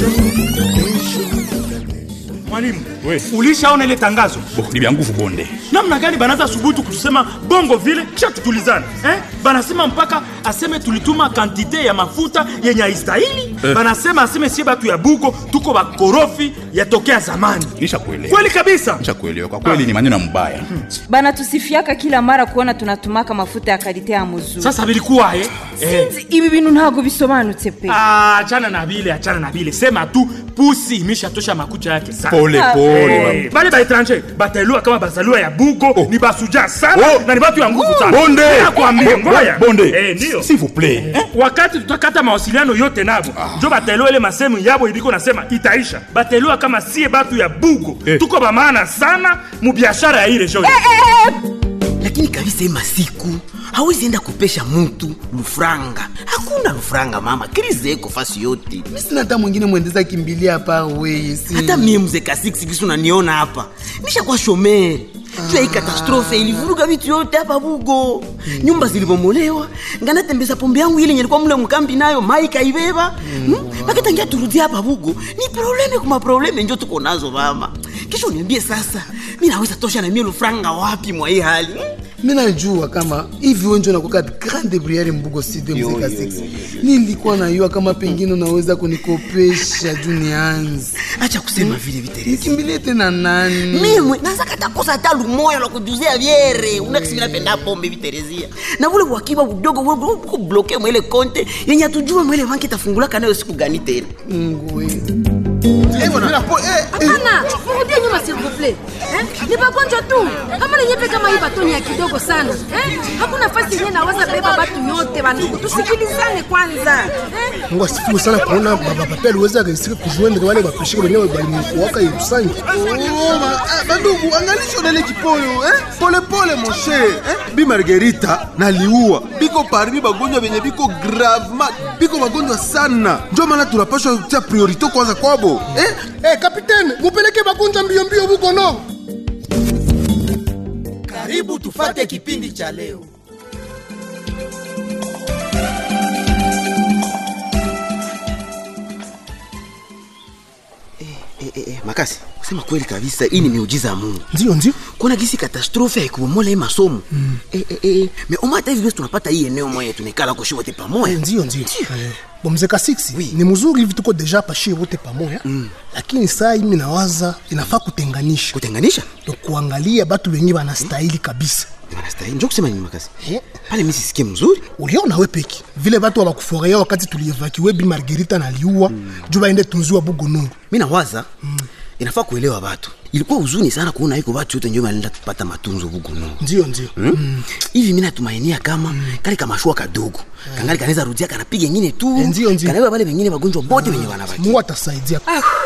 Mwalimu, We. ulishaona ile tangazo? Bo, ni vya nguvu bonde. namna gani banaza subutu kutusema bongo vile kisha tutulizana eh? banasema mpaka aseme tulituma kantite ya mafuta yenye haistahili Eh. banasema aseme sie batu ya bugo tuko bakorofi yatokea zamani Nishakuelewa. kweli kabisa Nishakuelewa. Kwa kweli ni maneno mbaya. banatusifiaka kila mara kuona tunatumaka mafuta ya kalite ya muzuri sasa bilikuwa eh? eh. Sinzi, ibi bintu ntabwo bisobanutse pe Ah, achana na vile achana na vile sema tu pusi imeshatosha makucha yake sana Pole Ah, pole. Eh, bale baetranger bataelua kama bazaliwa ya bugo ni basuja sana Oh. na ni batu ya nguvu sana Bonde. Nakwambia, Bo- ngoja. Bonde. Eh, ndio S'il vous plaît. Eh, wakati tutakata mawasiliano yote nabo njo bataelewa ile masemu yabo iliko nasema itaisha bataelewa kama sie batu ya bugo Eh. tuko bamaana sana mubiashara ya hii region lakini kabisa hii masiku hawezi enda kupesha mtu lufranga hakuna lufranga mama krize eko fasi yote mi sina hata mwingine mwendeza kimbilia hapa weye si hata mie mzee kasiksi kisu naniona hapa nishakuwa shomeri juu ya hii katastrofe ilivuruga vitu yote hapa bugo nyumba zilibomolewa nganatembeza pombe yangu ile nyelikuwa mule mkambi nayo mai kaibeba hmm? maketangia turudia hapa bugo ni probleme kuma probleme njo tuko nazo mama kisha uniambie sasa mi naweza tosha na mie lufranga wapi mwa hii hali hmm? mi najua kama hivi wenjo nakuka grande briere mbugo side mzeka 6 nilikuwa najua kama pengine unaweza kunikopesha juu nianzi acha kusema vile viterezi nikimbilie tena nani mimwe nazakatakosa hata lumoya lwa kujuzia vyere unakisimi napenda pombe viterezia na vule wakiwa budogo uko bloke mwele konte yenye atujua mwele banki itafungulaka nayo siku gani tena mungu we Hapana, mrudie nyuma s'il vous plaît. Eh? Ni magonjwa tu. Kama nenyepe kama hii batoni ya kidogo sana. Eh? Hakuna fasi yenyewe naweza beba batu yote bandugu. Tusikilizane kwanza. Eh? mungu asifiwe sana kuona baba pape aliweza kaisika kujuendele wale bapeshika wenyewe balimkuwaka yerusangi bandugu angalisho nele kipoyo eh? polepole moshe eh? bi margerita naliua biko parmi bagonjwa benye biko gravema biko bagonjwa sana njo maana tunapashwa kutia priorite kwanza kwabo eh? Eh, kapitene mupeleke magonjwa mbio mbio buko no karibu tufate kipindi cha leo eh, eh, eh, makasi kusema kweli kabisa hii ni miujiza ya mungu ndio ndio kuona gisi katastrofe haikubomola hii masomo mm. eh, eh, eh. me oma hata hivi basi tunapata hii eneo moya tunaikala koshi wote pamoja Eh, ndio ndio Eh, bomzeka 6 ni mzuri hivi tuko deja pashie wote pamoja lakini saa hii mi nawaza inafaa kutenganisha kutenganisha to kuangalia batu wenye wanastahili kabisa wanastahili njo kusema nini makasi Eh, pale mi sisikie mzuri uliona we peki vile batu wabakufurahia wakati tulievakiwe bi margerita naliua mm. juu baende tunziwa bugonoro mi nawaza mm. inafaa kuelewa watu ilikuwa huzuni sana kuona iko watu yote njo wanaenda kupata matunzo buguno ndio ndio Hmm? hivi mi natumainia kama kale kamashua kadogo kangali kanaweza rudia kanapiga ingine tu Eh, ndio, ndio. kanabeba wale wengine wagonjwa bote wenye wanabaki mungu atasaidia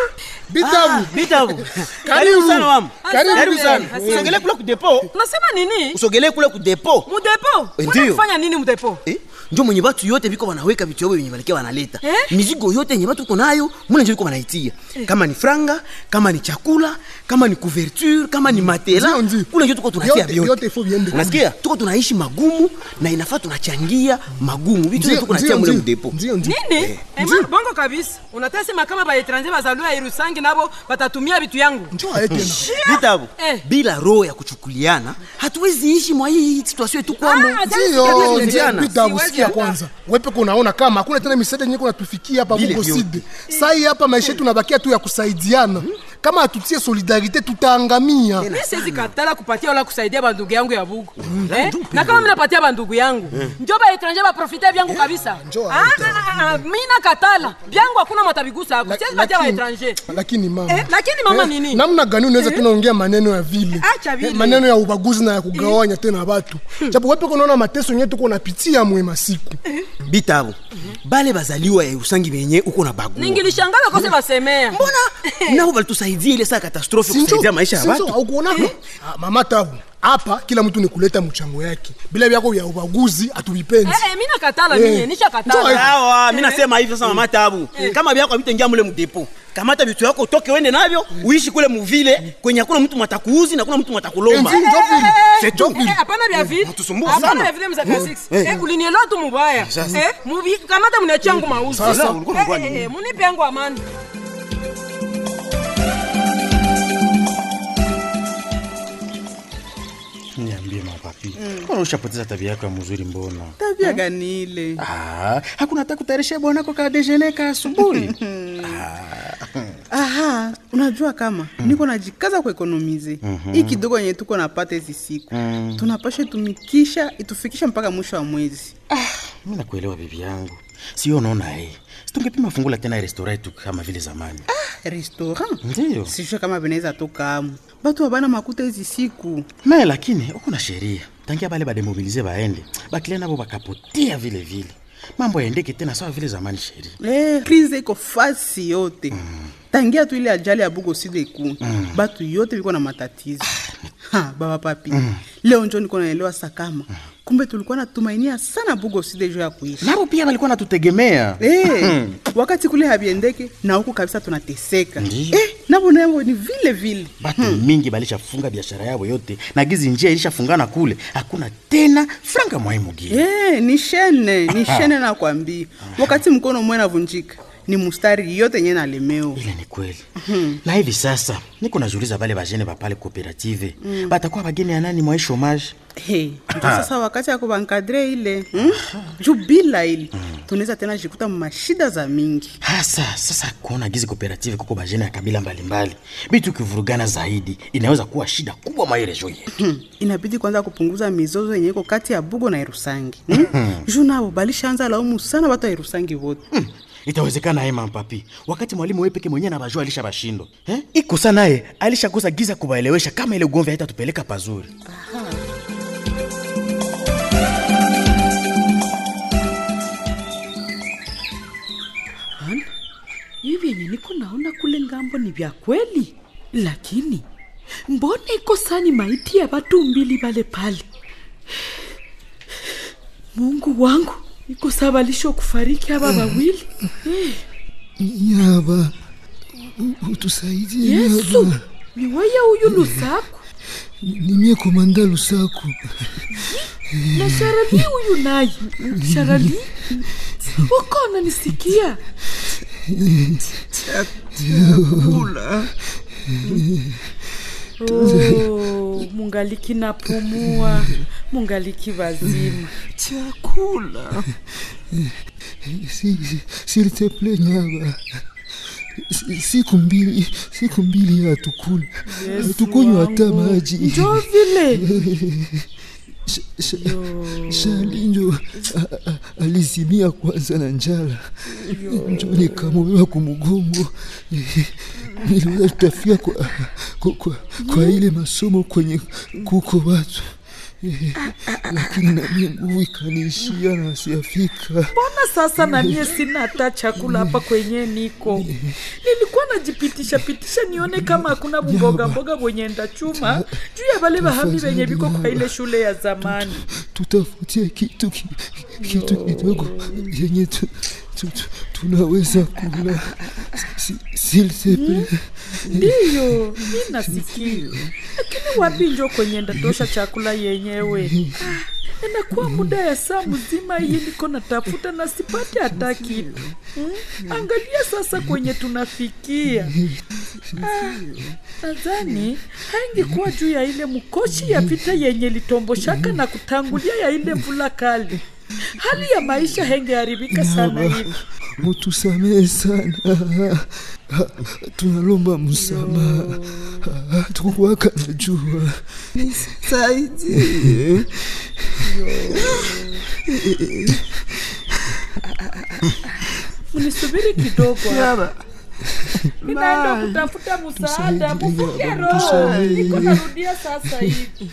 bitabu bitabu Karibu. sana mama Karibu karibu sana sana. usogelee kule kudepo unasema nini usogelee kule kudepo mudepo Eh, Kwani ndio. kufanya nini mudepo eh? njo mwenye batu yote biko wanaweka vitu yao wenye walikia wanaleta Eh? mizigo yote yenye batu uko nayo mule njo biko wanaitia kama ni franga kama ni chakula kama ni couverture kama ni matela Ndio, ndio. kule njo tuko tunatia Yote- vyote yote ifo viende. unasikia tuko tunaishi magumu na inafaa tunachangia magumu vitu Ndio, yote tuko natia ndio, mule ndio. mdepo ndio ndio nini ema bongo kabisa unatasema kama baetranje bazaliwa ya irusangi nabo batatumia vitu yangu njo aye tena vitabu Eh. bila roho ya kuchukuliana hatuwezi ishi mwa hii situation yetu kwamo Ah, ndio Siwezi ndio jana. bitabu Siwezi sikia hata. kwanza wepeke unaona kama hakuna tena misaada yenye kunatufikia hapa Vile bugo vyote. side sai hapa maisha yetu nabakia tu ya kusaidiana kama hatutie solidarite tutaangamia mi siwezi katala kupatia wala kusaidia bandugu yangu ya bugu eh? na kama mi napatia bandugu yangu njo baetranje baprofite vyangu kabisa njo Ah, ah, ah, mi nakatala vyangu hakuna matabigusa ako siwezi patia Lakini- baetranje lakini mama Eh, lakini mama nini? namna gani unaweza tena ongea maneno ya vile Acha vile. Eh, maneno ya ubaguzi na ya kugawanya tena watu japo wepeke unaona mateso yenyewe tuko napitia mwema siku bitabu bale bazaliwa ya usangi benye uko na bagua ningilishangala kose basemea mbona nao balitusaidia ile saa katastrofe Sinjo- kusaidia maisha ya sinjo, watu haukuonako? Ah, mama tabu hapa kila mtu ni kuleta mchango yake bila vyako vya ubaguzi hatuvipendi Eh, eh, mi nakatala Eh. mie nishakatala Njoo, sawa mi nasema hivi sasa mama tabu kama vyako vitengia mule mdepo kamata vitu yako utoke uende navyo uishi kule muvile kwenye hakuna mtu mwatakuuzi na kuna mtu mwatakulomba Enzi, njoo vile. C'est tout. Eh, hapana vya vile Mtusumbua hapana sana. vya vile mzaka 6 eh ulinielewa tu mubaya eh mubi kamata mnachangu mauzi Sasa, Eh, ulikuwa unafanya eh, eh, munipe yangu amani Niambie mapapi, mbona ushapoteza tabia yako ya mzuri? Mbona tabia gani ile? Ah, hakuna hata kutayarisha bwanako ka dejeuner ka asubuhi. Aha, unajua kama niko najikaza kuekonomize Mhm. hii kidogo yenye tuko napata hizi siku Mm. tunapasha tumikisha itufikisha mpaka mwisho wa mwezi. Mimi nakuelewa bibi yangu, sio unaona eh, situngepima fungula tena restaurant yetu kama vile zamani. Restaurant Ndio sijue kama vinaweza toka amu batu wabana makuta hizi siku me, lakini uko na sheria tangia bale bademobilize baende bakile nabo bakapotea vile vile, mambo yaendeke tena sawa vile zamani. Sheria Eh, krize iko fasi yote tangia tu ile ajali ya bugo side ku Mm. batu yote biko na matatizo ha, baba papi leo njo niko naelewa sakama kumbe tulikuwa natumainia sana bugo side jo ya kuishi nabo pia walikuwa natutegemea Eh, wakati kule habiendeke na huku kabisa tunateseka Ndiyo. eh, nabo nabo ni vile vile batu mingi balishafunga biashara yabo yote na gizi njia ilishafungana kule, hakuna tena franga mwaimugie Eh, ni shene ni shene nakwambia wakati mkono mwe navunjika ni mustari yote yenye nalemeo ile ni kweli na hivi sasa niko najuliza bale bajene bapale kooperative Mm. batakuwa bageni ya nani mwa chomage Hey, ndio sasa wakati ya kubankadre ile hmm? juu bila ile tunaweza tena jikuta mashida za mingi hasa sasa kuona gizi kooperative kuko bajene ya kabila mbalimbali bitu kivurugana zaidi inaweza kuwa shida kubwa mwa ile joye Hmm, inabidi kwanza kupunguza mizozo yenye iko kati ya bugo na irusangi hmm? juu nabo balishaanza laumu sana watu wa irusangi wote itawezekana ema mpapi wakati mwalimu wewe peke mwenyewe anabajua alisha bashindo eh? ikosa naye alishakosa giza kubaelewesha kama ile ugomvi haitatupeleka pazuri Ana, hivi yenye niko naona kule ngambo ni vya kweli, lakini mbona iko sani maiti ya watu mbili pale pale? Mungu wangu, iko sabalisho kufariki haba wawili Eh, Nyaba, u- utusaidie Yesu, Nyaba. ni wewe huyu Lusaku Ni mie komanda Lusaku. na Sharali huyu naye Sharali, uko unanisikia? Chakula. Oh, mungaliki napumua, mungaliki wazima. Chakula. Si- si- S'il te plaît Nyaba. Si- Siku mbili, siku mbili hatukula. Yesu Hatukunywa hata wangu. maji. Njoo vile. Sh- sh- Shali njo a- a- alizimia kwanza na njala, njo nikamolewa kumugongo, niliweza tutafika kwa, kwa, kwa, kwa ile masomo kwenye kuko watu lakini nami nguvu ikaniishia na siafika. Mbona sasa na mie sina hata chakula hapa kwenye niko? Nilikuwa najipitisha pitisha nione kama hakuna mboga mboga bwenye ndachuma juu ya wale bahami wenye biko kwa ile shule ya zamani. Tutafutie kitu ki- kitu kidogo yenye tu, tu, tu, tunaweza kula, Si- s'il te plaît. Ndiyo, mi nasikia, lakini wapi njo kwenye ndatosha chakula yenyewe? Ah, inakuwa muda ya saa mzima hii niko natafuta na sipate hata kitu hmm? Angalia sasa kwenye tunafikia. Ah, nadhani haingekuwa juu ya ile mkoshi ya vita yenye litomboshaka na kutangulia ya ile mvula kali, hali ya maisha hengeharibika sana Nyaba, hivi. mutusamehe sana, tunalomba msamaha, tukuwaka najua nisaidie mnisubiri kidogo hapa. Ninaenda Mai. kutafuta msaada, Tusaidie, mufunge Baba, roho. tusaidie. Niko narudia sasa hivi.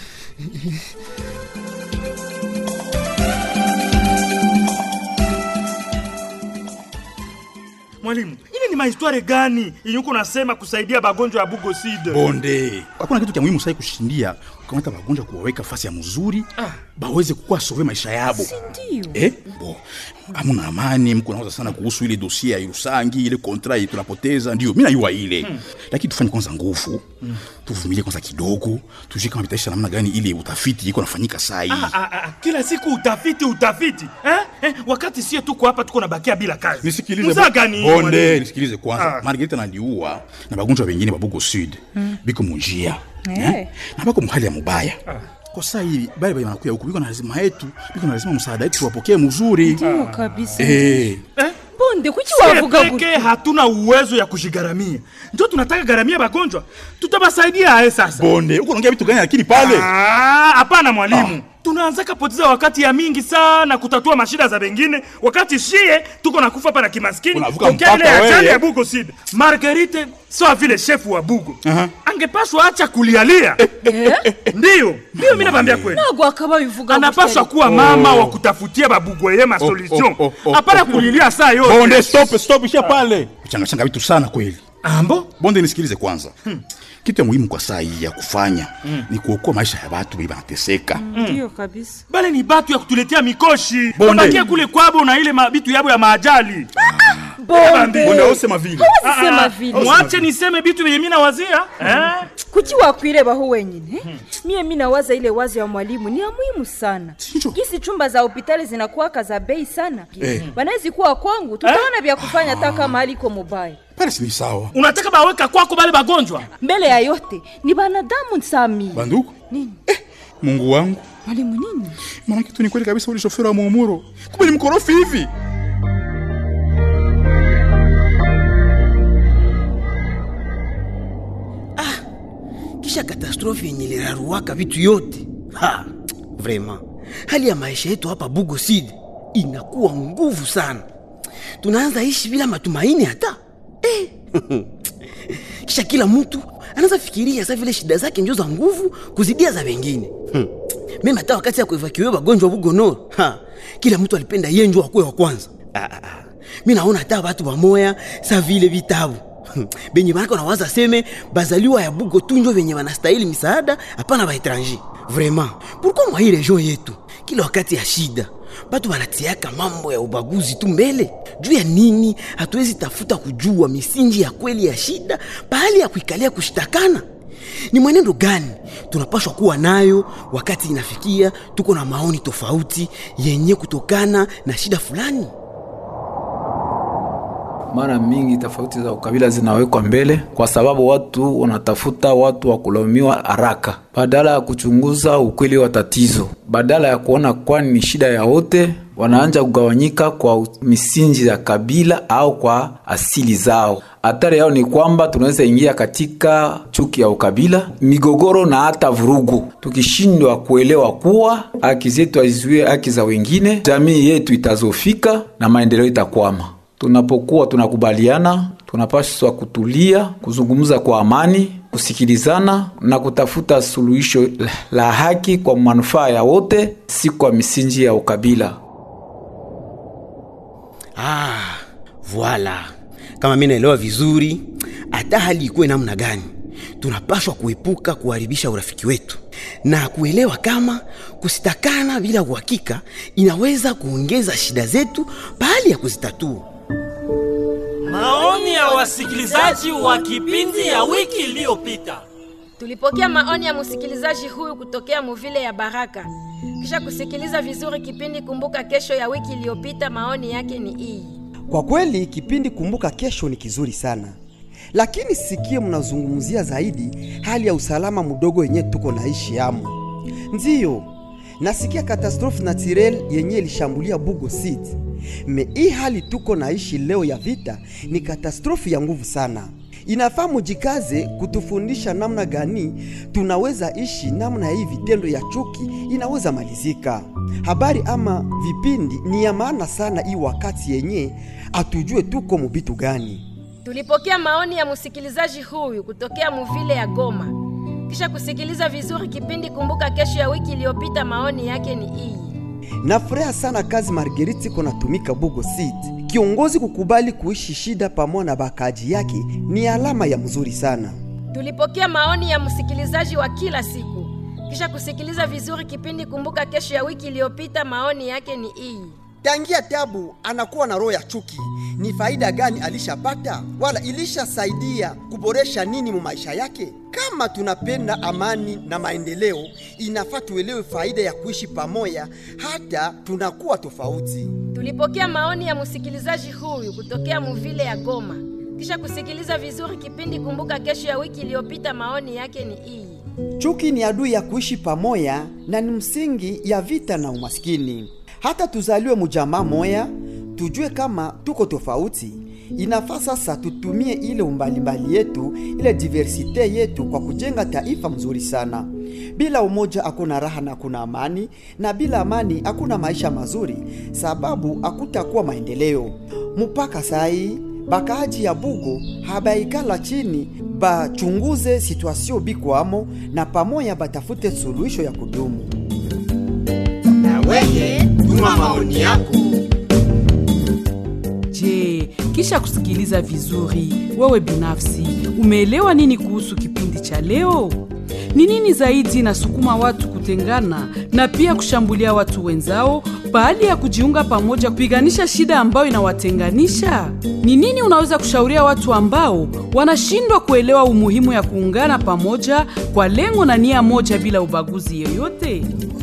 Mwalimu, ile ni mahistware gani yenye uko nasema kusaidia bagonjwa ya bugo side? bonde hakuna kitu cha muhimu sai kushindia kukamata wagonjwa kuwaweka fasi ya mzuri baweze kukuwa sove maisha yabo Ndio. eh? bo amuna amani mko nawaza sana kuhusu ile dosie ya irusangi ile kontra ile tunapoteza ndio mi najua ile Hmm. lakini tufanye kwanza nguvu tuvumilie kwanza kidogo tujue kama vitaisha namna gani ile utafiti iko nafanyika saa hii Ah, ah, ah, kila siku utafiti utafiti eh? Eh, wakati sie tuko hapa tuko nabakia bila kazi nisikilize Mzaa bo- gani hii, bonde mwalimu? nisikilize kwanza Ah. margarita naliua na bagonjwa wengine babugo sud Mm. biko munjia Eh. eh? na bako muhali ya mubaya kwa sasa hivi bale bale wanakuya huku biko na lazima yetu biko na lazima msaada yetu tuwapokee mzuri Ndio kabisa. eh Bonde kuki Sie wavuga peke gutya? hatuna uwezo ya kujigaramia, ndio tunataka garamia bagonjwa, tutabasaidia aye sasa. bonde huko unaongea vitu gani lakini pale Ah, hapana mwalimu, tunaanzaka poteza wakati ya mingi sana kutatua mashida za wengine, wakati shie tuko na kufa pana kimaskini Unavuka tokea ile mpaka ajali wewe. ya Bugo Sud. Marguerite sawa vile shefu wa Bugo angepaswa acha kulialia. Ndiyo, ndiyo, mimi nakwambia kweli Nagwa akaba bivuga anapaswa gutya. kuwa mama wa kutafutia babugweye masolution oh, oh, oh, hapana oh, oh. kulilia saa yote bonde stop stop isha pale changachanga vitu sana kweli ambo bonde nisikilize kwanza kitu ya muhimu kwa saa hii ya kufanya ni kuokoa maisha ya watu wenye wanateseka Ndio kabisa. bale ni batu ya kutuletea mikoshi Bonde. babakie kule kwabo na ile mabitu yabo ya maajali Bonde. bonde ausema vile Hawezi sema vile. mwache niseme bitu vyenye mi nawazia eh? kuki wakwirebaho wenyine eh? mie mi nawaza ile wazo ya mwalimu ni ya muhimu sana gisi chumba za hopitali zinakuwaka za bei sana Eh. wanawezi kuwa kwangu tutaona vya kufanya hata kama aliko mubaya pale si ni sawa unataka baweka kwako bale bagonjwa mbele ya yote ni banadamu sami banduku nini mungu wangu mwalimu nini maana kitu ni kweli kabisa ule shoferi wa muumuro kumbe ni mkorofi hivi kisha katastrofi yenye liraruaka vitu yote ha, vrema hali ya maisha yetu hapa bugo sid inakuwa nguvu sana tunaanza ishi bila matumaini hata eh. kisha kila mtu anaanza fikiria sa vile shida zake njo za nguvu kuzidia za wengine hmm. meme hata wakati ya kuevakiwe wagonjwa bugonoro ha, kila mtu alipenda ye njo akuwe wa kwanza ah, ah, ah. mi naona hata watu wamoya sa vile vitabu benye banako nawaza seme bazaliwa ya bugo tunjo venye wanastahili misaada hapana baetranger vraiment pourkui mwa hii region yetu kila wakati ya shida batu banatiaka mambo ya ubaguzi tu mbele juu ya nini hatuwezi tafuta kujua misingi ya kweli ya shida pahali ya kuikalia kushitakana ni mwenendo gani tunapashwa kuwa nayo wakati inafikia tuko na maoni tofauti yenye kutokana na shida fulani mara mingi tofauti za ukabila zinawekwa mbele kwa sababu watu wanatafuta watu wa kulaumiwa haraka badala ya kuchunguza ukweli wa tatizo badala ya kuona kwani ni shida ya wote wanaanja kugawanyika kwa misingi ya kabila au kwa asili zao hatari yao ni kwamba tunaweza ingia katika chuki ya ukabila migogoro na hata vurugu tukishindwa kuelewa kuwa haki zetu hazizuie haki za wengine jamii yetu itazofika na maendeleo itakwama tunapokuwa tunakubaliana tunapaswa kutulia kuzungumza kwa amani kusikilizana na kutafuta suluhisho la haki kwa manufaa ya wote si kwa misingi ya ukabila ah, voila kama mi naelewa vizuri hata hali ikuwe namna gani tunapashwa kuepuka kuharibisha urafiki wetu na kuelewa kama kusitakana bila uhakika inaweza kuongeza shida zetu pahali ya kuzitatua Maoni ya wasikilizaji wa kipindi ya wiki iliyopita. Tulipokea maoni ya msikilizaji huyu kutokea muvile ya Baraka. Kisha kusikiliza vizuri kipindi Kumbuka Kesho ya wiki iliyopita, maoni yake ni hii. Kwa kweli kipindi Kumbuka Kesho ni kizuri sana, lakini sikie mnazungumzia zaidi hali ya usalama mdogo yenye tuko naishi yamo. Ndiyo, nasikia katastrofe naturel yenye ilishambulia Bugo City. Me hii hali tuko naishi leo ya vita ni katastrofe ya nguvu sana. Inafaa mujikaze kutufundisha namna gani tunaweza ishi, namna hii vitendo ya chuki inaweza malizika. Habari ama vipindi ni ya maana sana hii wakati yenye atujue tuko mubitu gani. Tulipokea maoni ya msikilizaji huyu kutokea muvile ya Goma. Kisha kusikiliza vizuri kipindi Kumbuka Kesho ya wiki iliyopita, maoni yake ni hii. Nafuraha sana kazi Marguerite iko natumika Bugo City. Kiongozi kukubali kuishi shida pamoja na bakaji yake ni alama ya mzuri sana. Tulipokea maoni ya msikilizaji wa kila siku. Kisha kusikiliza vizuri kipindi Kumbuka Kesho ya wiki iliyopita, maoni yake ni hii. Tangia Tabu anakuwa na roho ya chuki, ni faida gani alishapata wala ilishasaidia kuboresha nini mu maisha yake? Kama tunapenda amani na maendeleo, inafaa tuelewe faida ya kuishi pamoja hata tunakuwa tofauti. Tulipokea maoni ya msikilizaji huyu kutokea muvile ya Goma. Kisha kusikiliza vizuri kipindi Kumbuka Kesho ya wiki iliyopita, maoni yake ni hii. Chuki ni adui ya kuishi pamoja na ni msingi ya vita na umaskini. Hata tuzaliwe mujamaa moya, tujue kama tuko tofauti. Inafaa sasa tutumie ile umbalimbali yetu, ile diversite yetu kwa kujenga taifa mzuri sana. Bila umoja hakuna raha na hakuna amani, na bila amani hakuna maisha mazuri, sababu hakutakuwa maendeleo. Mpaka sai bakaaji ya Bugo habaikala chini bachunguze situasio bikwamo na pamoja batafute suluhisho ya kudumu. Na weye tuma maoni yako. Je, kisha kusikiliza vizuri, wewe binafsi umeelewa nini kuhusu kipindi cha leo? Ni nini zaidi inasukuma watu kutengana na pia kushambulia watu wenzao baada ya kujiunga pamoja kupiganisha shida ambayo inawatenganisha? Ni nini unaweza kushauria watu ambao wanashindwa kuelewa umuhimu ya kuungana pamoja kwa lengo na nia moja bila ubaguzi yoyote?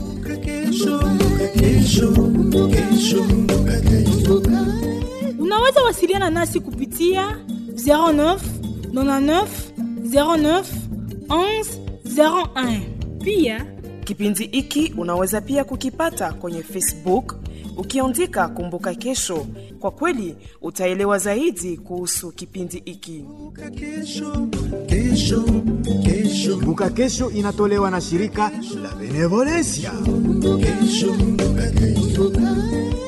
Unaweza wasiliana nasi kupitia 09 99 09 11 01. Pia Kipindi hiki unaweza pia kukipata kwenye Facebook ukiandika Kumbuka Kesho. Kwa kweli utaelewa zaidi kuhusu kipindi hiki. Kumbuka Kesho inatolewa na shirika la Benevolencia. Kesho, kesho.